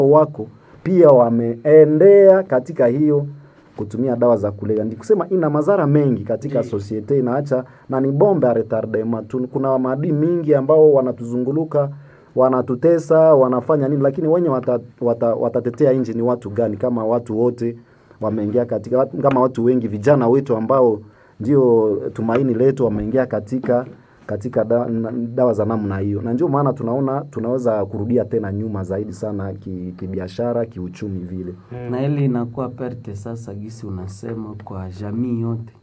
wako pia wameendea katika hiyo kutumia dawa za kulevya. Ndi kusema ina madhara mengi katika societe, inaacha na ni bombe ya retardement tu. Kuna maadui mingi ambao wanatuzunguluka wanatutesa, wanafanya nini, lakini wenye watatetea wata, watatetea nchi ni watu gani? Kama watu wote wameingia katika, kama watu wengi vijana wetu ambao ndio tumaini letu wameingia katika katika da, na, dawa za namna hiyo, na ndio maana tunaona tunaweza kurudia tena nyuma zaidi sana ki- kibiashara, kiuchumi vile. na ile inakuwa perte sasa, gisi unasema kwa jamii yote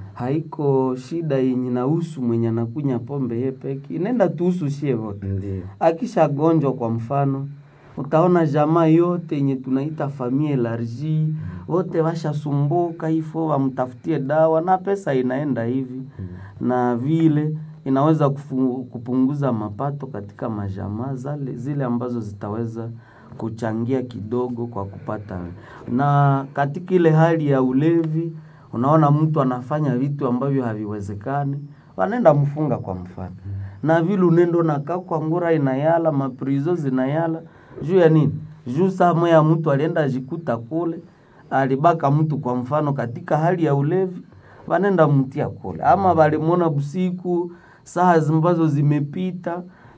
haiko shida yenye nahusu mwenye anakunya pombe ye peke, inaenda tuhusu shie wote. Ndio. Akishagonjwa kwa mfano, utaona jamaa yote yenye tunaita famille elargie wote washasumbuka hivyo, wamtafutie dawa na pesa inaenda hivi na vile inaweza kufu, kupunguza mapato katika majamaa zale zile ambazo zitaweza kuchangia kidogo kwa kupata. Na katika ile hali ya ulevi, unaona mtu anafanya vitu ambavyo haviwezekani, wanaenda mfunga kwa mfano, na vile unendo nakaa kwa ngura inayala maprizo zinayala juu ya nini? Juu saa moya mtu alienda ajikuta kule alibaka mtu kwa mfano katika hali ya ulevi, wanenda mtia kule, ama walimwona busiku saa ambazo zimepita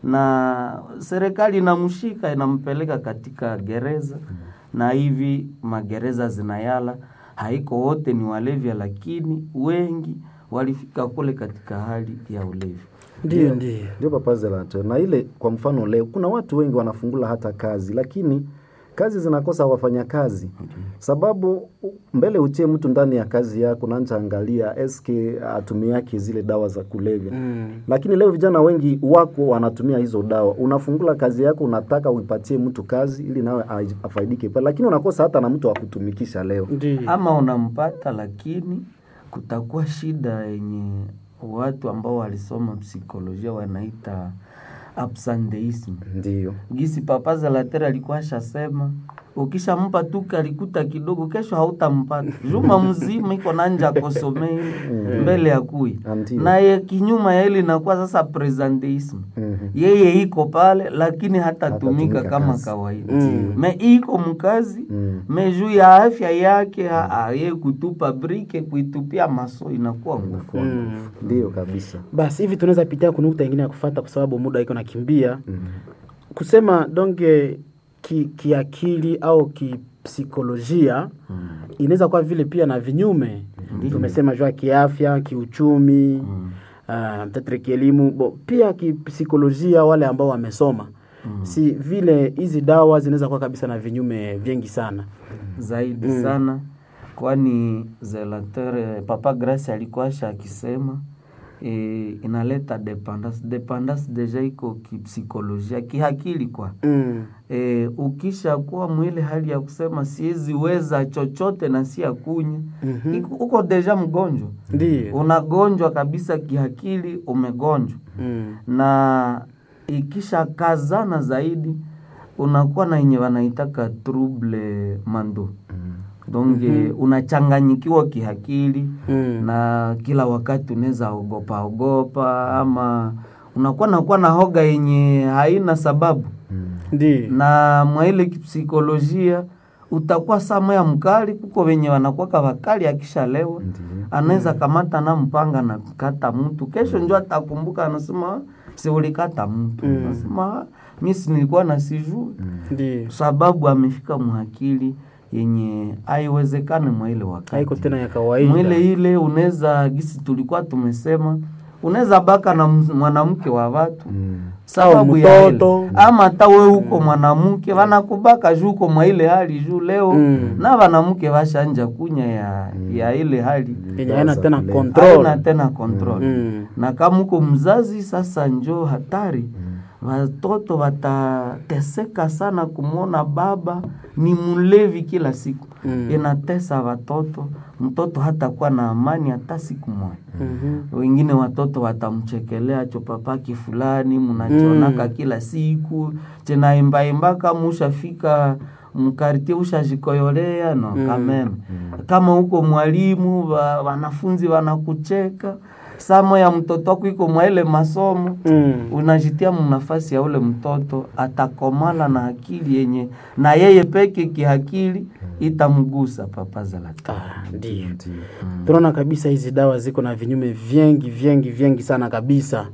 na serikali inamshika inampeleka katika gereza, na hivi magereza zinayala. Haiko wote ni walevya, lakini wengi walifika kule katika hali ya ulevi. Ndio, ndio. Ndio Papa Zelato. Na ile kwa mfano leo kuna watu wengi wanafungula hata kazi, lakini kazi zinakosa wafanyakazi, sababu u- mbele utie mtu ndani ya kazi yako naanza angalia eske atumiake zile dawa za kulevya Mm. lakini leo vijana wengi wako wanatumia hizo dawa. Unafungula kazi yako, unataka uipatie mtu kazi ili nawe ai- afaidike pale, lakini unakosa hata na mtu wa kutumikisha leo. Ndio. ama unampata, lakini kutakuwa shida yenye watu ambao walisoma psikolojia wanaita absenteism. Ndio Gisi Papa Zalater alikuwa ashasema ukishampa tu kalikuta kidogo, kesho hautampata juma mzima, iko nanja kosomei mbele ya kui Ndio. naye kinyuma ya ile inakuwa sasa presenteism. Mhm. Yeye iko pale lakini hatatumika Hatatumika kama kazi. kawaida Mm. me iko mkazi Mm. me juu ya afya yake aa, ye kutupa brike kuitupia maso inakuwa nguvu. Mm. Ndio kabisa. Basi hivi tunaweza pitia kunukta ingine ya kufata kwa sababu muda iko nakimbia. Kusema donge ki, kiakili au kipsikolojia inaweza kuwa vile pia na vinyume. Tumesema juu ya kiafya, kiuchumi, uh, tetre kielimu, bo, pia kipsikolojia wale ambao wamesoma. Si vile hizi dawa zinaweza kuwa kabisa na vinyume vingi sana. zaidi sana, kwani Zelater Papa Grace alikuwa asha akisema e, inaleta dependance. Dependance deja iko kipsikolojia, kihakili kwa Mm. e, ukisha kuwa mwile hali ya kusema siwezi weza chochote na si akunya Mhm. uko deja mgonjwa, Ndio. unagonjwa kabisa kihakili, umegonjwa Mm. na ikisha kazana zaidi unakuwa na yenye wanaitaka trouble mando donge unachanganyikiwa kihakili Mm. na kila wakati unaweza ogopa ogopa ama unakuwa nakuwa na hoga yenye haina sababu Ndio. na mwa ile kipsikolojia utakuwa saa moya mkali kuko wenye wanakuwaka wakali akishalewa anaweza kamata na mpanga na kata mtu kesho njo atakumbuka anasema si ulikata mtu Mm. anasema mi si nilikuwa na sijui Ndio. sababu amefika mhakili yenye haiwezekane mwa ile wakati Haiko tena ya kawaida. mwile ile unaweza gisi tulikuwa tumesema unaweza baka na ms- mwanamke wa watu sababu ya ile. mtoto. ama hata we huko mwanamke wanakubaka juu uko mwa ile hali juu leo Mm. na wanamke washanja kunya ya, ya ile hali yenye haina tena Haina control. haina tena control Mm. na kama uko mzazi sasa njo hatari watoto watateseka sana kumwona baba ni mlevi kila siku Mm. inatesa watoto mtoto hatakuwa na amani hata siku moja Mhm. wengine watoto watamchekelea cho papaki fulani mnachonaka kila siku chenaimbaimba kama ushafika mkartie ushajikoyolea no Mm. kameme kama huko mwalimu wa, wanafunzi wanakucheka samo ya mtoto wako iko mwa ile masomo Mm. unajitia mnafasi ya ule mtoto atakomala na akili yenye na yeye peke kiakili itamgusa papaza la tatu. Ah, ndio Ndio. tunaona kabisa hizi dawa ziko na vinyume vyengi vyengi vyengi sana kabisa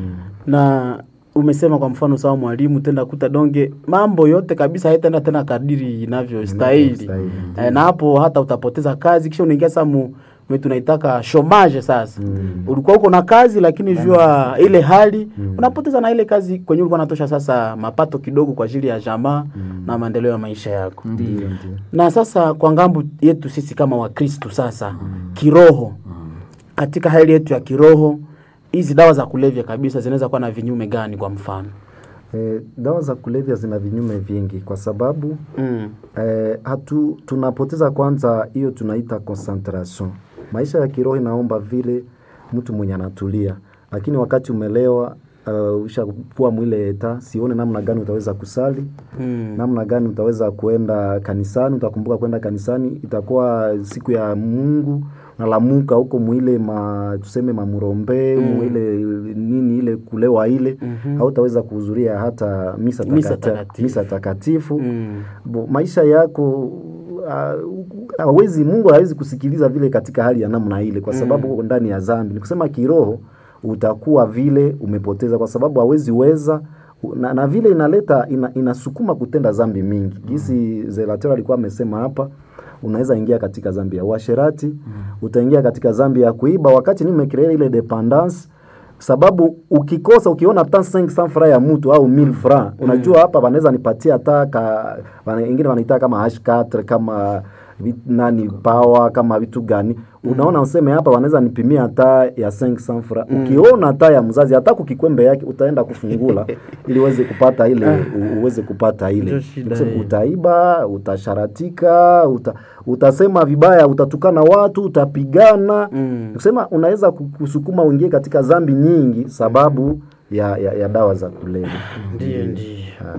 na umesema kwa mfano sawa mwalimu tenda kuta donge mambo yote kabisa haitaenda tena kadiri inavyostahili Inavyostahili, eh, na hapo hata utapoteza kazi kisha unaingia sasa mu mwe tunaitaka shomage sasa Mm. ulikuwa uko na kazi lakini jua ile hali unapoteza na ile kazi kwenye ulikuwa natosha sasa mapato kidogo kwa ajili ya jamaa na maendeleo ya maisha yako Ndio. Ndio. na sasa kwa ngambo yetu sisi kama wakristu sasa kiroho katika hali yetu ya kiroho hizi dawa za kulevya kabisa zinaweza kuwa na vinyume gani kwa mfano Eh, dawa za kulevya zina vinyume vingi kwa sababu mm. eh, hatu tunapoteza kwanza hiyo tunaita concentration. Maisha ya kiroho inaomba vile mtu mwenye anatulia, lakini wakati umelewa uh, ushakuwa mwile eta, sione namna gani utaweza kusali Mm. namna gani utaweza kuenda kanisani. Utakumbuka kwenda kanisani, itakuwa siku ya Mungu nalamuka huko mwile ma tuseme mamurombe Mm. mwile nini ile kulewa ile Mhm. hautaweza kuhudhuria hata misa, Misa takata, takatifu. misa takatifu Mm. Bo, maisha yako ah, hawezi Mungu hawezi kusikiliza vile katika hali ya namna ile, kwa sababu uko ndani ya dhambi. Ni kusema kiroho utakuwa vile umepoteza, kwa sababu hawezi weza na, na vile inaleta ina, inasukuma kutenda dhambi mingi. Gisi Zelator alikuwa amesema hapa, unaweza ingia katika dhambi ya uasherati, utaingia katika dhambi ya kuiba, wakati ni umecreate ile dependance sababu ukikosa ukiona hata 500 francs ya mtu au 1000 francs unajua hapa wanaweza nipatia hata ka wana- wengine wanaita kama H4 kama vit, nani power kama vitu gani unaona useme hapa wanaweza nipimia hata ya 500 francs ukiona hata ya mzazi hata kukikwembe yake utaenda kufungula ili uweze kupata ile u- uweze kupata ile Ndio shida Kusema hiyo. utaiba utasharatika uta, utasema vibaya utatukana watu utapigana Mm. kusema unaweza ku- kusukuma uingie katika dhambi nyingi sababu ya, ya, ya dawa za kulevya Ndio, ndio. Ah.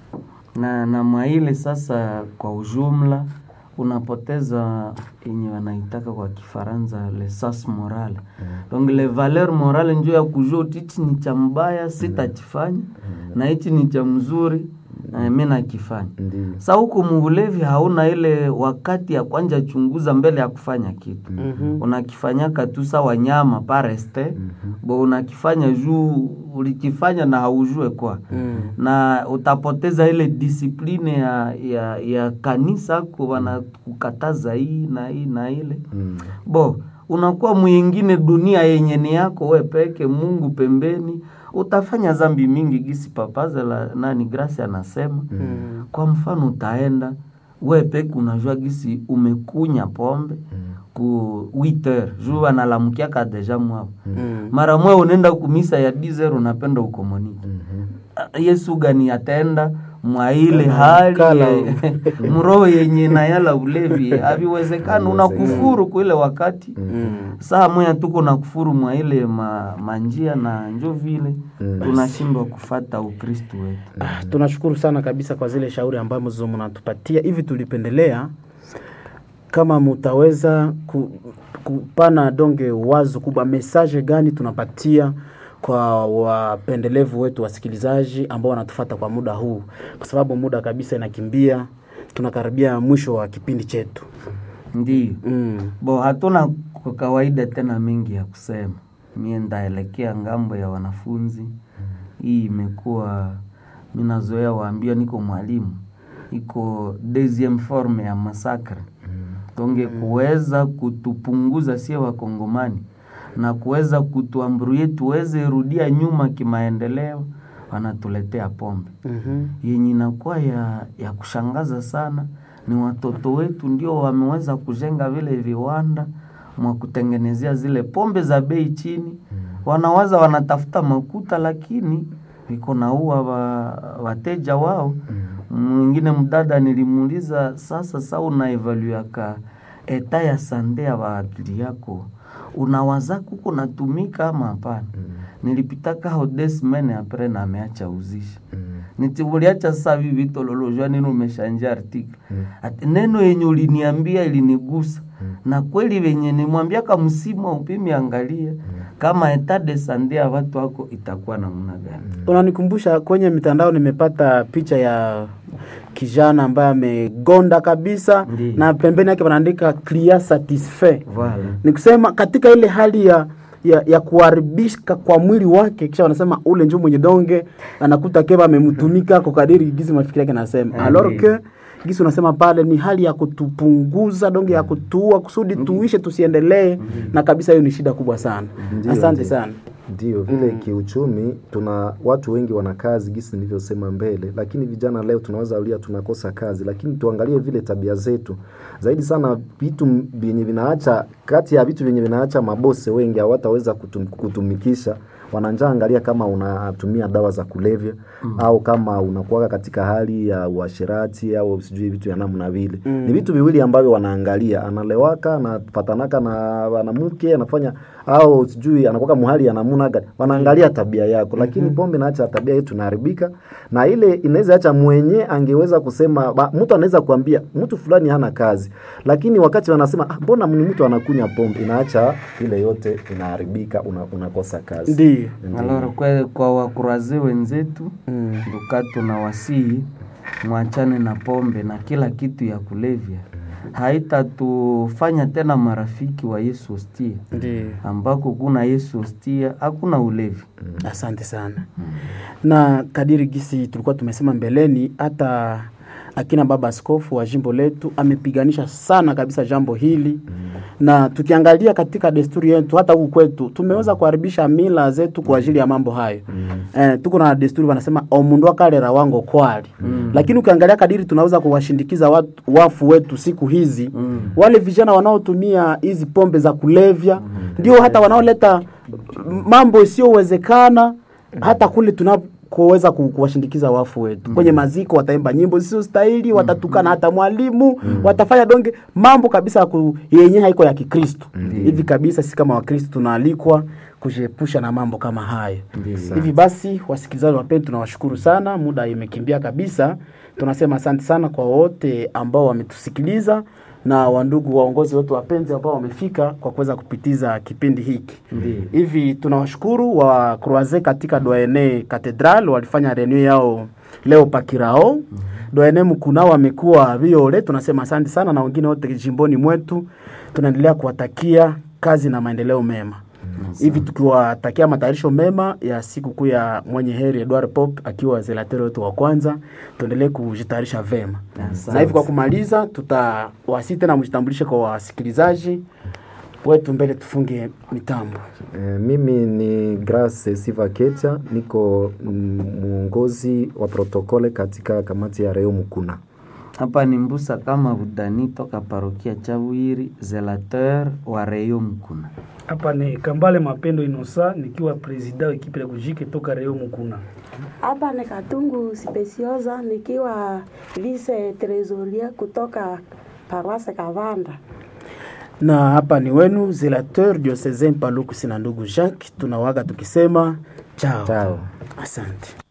na na mwaile sasa kwa ujumla unapoteza yenye wanaitaka kwa kifaransa lesas moral donc le valeur morale njo ya kujua uti hichi ni cha mbaya sitachifanya na hichi ni cha mzuri na mi nakifanya Ndiyo. sa huku muulevi hauna ile wakati ya kwanja chunguza mbele ya kufanya kitu Mhm. unakifanyaka tu sa wanyama pareste bo unakifanya juu ulikifanya na haujue kwa Mm. na utapoteza ile disipline ya, ya, ya kanisa ko wanakukataza hii na hii na ile Mm. bo unakuwa mwingine dunia yenye ni yako we peke mungu pembeni utafanya zambi mingi gisi papaza la nani grasi anasema Mm. kwa mfano utaenda we peke unajua gisi umekunya pombe ku 8h juu analamukiaka deja mwao Mm. mara mwe unaenda kumisa ya 10 unapenda ukomoniki Mhm. yesu gani atenda mwa ile hali Kala. ye- mroho yenye nayala ulevi aviwezekana unakufuru kuile wakati Mm. saa moya tuko na kufuru mwa ile ma, manjia na njo vile Mm. tunashindwa kufata ukristu wetu Ah, tunashukuru sana kabisa kwa zile shauri ambazo mnatupatia hivi tulipendelea kama mutaweza ku, kupana donge wazo kubwa mesaje gani tunapatia kwa wapendelevu wetu wasikilizaji ambao wanatufata kwa muda huu kwa sababu muda kabisa inakimbia tunakaribia mwisho wa kipindi chetu ndiyo mm. bo hatuna kwa kawaida tena mengi ya kusema mie ndaelekea ngambo ya wanafunzi hii imekuwa minazoea waambia niko mwalimu iko deuxième forme ya masakre tonge kuweza kutupunguza sie wakongomani na kuweza kutuamburie tuweze rudia nyuma kimaendeleo wanatuletea pombe mm-hmm. yenye inakuwa ya, ya kushangaza sana ni watoto wetu ndio wameweza kujenga vile viwanda mwa kutengenezea zile pombe za bei chini wanawaza wanatafuta makuta lakini viko naua wa, wateja wao mwingine mdada nilimuuliza sasa sa unaevaluaka eta ya sande ya waakili yako unawaza kuko natumika ama hapana nilipitaka ho des semaines apres na ameacha uzisha niti uliacha sasa hivi vitololojwa nini umeshanja article ati neno yenye uliniambia ilinigusa na kweli venye nimwambiaka msimu upimi angalia kama etat de sante ya watu wako itakuwa namna gani unanikumbusha kwenye mitandao nimepata picha ya kijana ambaye amegonda kabisa Ndiyo. na pembeni yake wanaandika clear satisfait Voilà. ni kusema katika ile hali ya ya, ya kuharibika kwa mwili wake kisha wanasema ule njo mwenye donge anakuta keba amemtumika kwa kadiri gizi mafikiri yake nasema Ah, alors ndiyo. que gisi unasema pale ni hali ya kutupunguza donge ya kutuua kusudi tuishe tusiendelee na kabisa hiyo ni shida kubwa sana Ndiyo, asante ndiyo. sana Ndio vile kiuchumi, tuna watu wengi wana kazi gisi nilivyosema mbele, lakini vijana leo tunaweza ulia tunakosa kazi, lakini tuangalie vile tabia zetu zaidi sana, vitu vyenye vinaacha kati ya vitu vyenye vinaacha mabose wengi hawataweza kutum, kutumikisha wananja, angalia kama unatumia dawa za kulevya mm. au kama unakuwa katika hali ya uasherati au sijui vitu ya namna vile mm. ni vitu viwili ambavyo wanaangalia, analewaka anapatanaka na wanamke anafanya au sijui anakuwa muhali ya namna gani, wanaangalia tabia yako, lakini mm-hmm. pombe naacha tabia yetu inaharibika, na ile inaweza acha mwenye angeweza kusema ba, mtu anaweza kuambia mtu fulani hana kazi, lakini wakati wanasema ah, mbona ni mtu anakunywa pombe, inaacha ile yote inaharibika, una, unakosa kazi. ndio Alors kwa, kwa wakuraze wenzetu Mm. duka tunawasihi mwachane na pombe na kila kitu ya kulevya, haitatufanya tena marafiki wa Yesu hostia, ndio ambako kuna Yesu hostia hakuna ulevi. asante sana na kadiri gisi tulikuwa tumesema mbeleni hata akina baba askofu wa jimbo letu amepiganisha sana kabisa jambo hili na tukiangalia katika desturi yetu hata huku kwetu tumeweza kuharibisha mila zetu kwa ajili ya mambo hayo eh, tuko na desturi wanasema omundu akalera wango kwali lakini ukiangalia kadiri tunaweza kuwashindikiza watu, wafu wetu siku hizi wale vijana wanaotumia hizi pombe za kulevya ndio hata wanaoleta mambo isiyowezekana hata kule tunakoweza ku- kuwashindikiza wafu wetu kwenye maziko wataimba nyimbo zisizostahili watatukana hata mwalimu watafanya donge mambo kabisa ya ku, yenye haiko ya kikristo hivi kabisa sisi kama wakristo tunaalikwa kujiepusha na mambo kama hayo hivi basi wasikilizaji wapendwa tunawashukuru sana muda imekimbia kabisa tunasema asante sana kwa wote ambao wametusikiliza na wandugu waongozi wetu wapenzi ambao wamefika kwa kuweza kupitiza kipindi hiki hivi tunawashukuru wa Croise katika Doyene Cathedral walifanya reunion yao leo pakirao Doyene Mkuna wamekuwa viole tunasema asante sana na wengine wote jimboni mwetu tunaendelea kuwatakia kazi na maendeleo mema hivi tukiwatakia matayarisho mema ya siku kuu ya mwenye heri Edward Pop akiwa zelatero wetu wa kwanza, tuendelee kujitayarisha vema. Na hivi kwa kumaliza, tutawasi tena mjitambulishe kwa wasikilizaji wetu mbele, tufunge mitambo. E, mimi ni Grace Siva Ketia, niko mm, mwongozi wa protokole katika kamati ya Reo Mkuna. Hapa ni Mbusa kama Budani toka parokia Chawiri, zelateur wa Reyo Mkuna. Hapa ni Kambale Mapendo Inosa nikiwa presida wa ekipe ya kujike toka Reo Mukuna. Hapa ni Katungu Speciosa nikiwa vice tresoria kutoka paroisse Kavanda. Na hapa ni wenu zelateur diocesain Paluku sina ndugu Jacques, tunawaga tukisema chao, Chao. asante.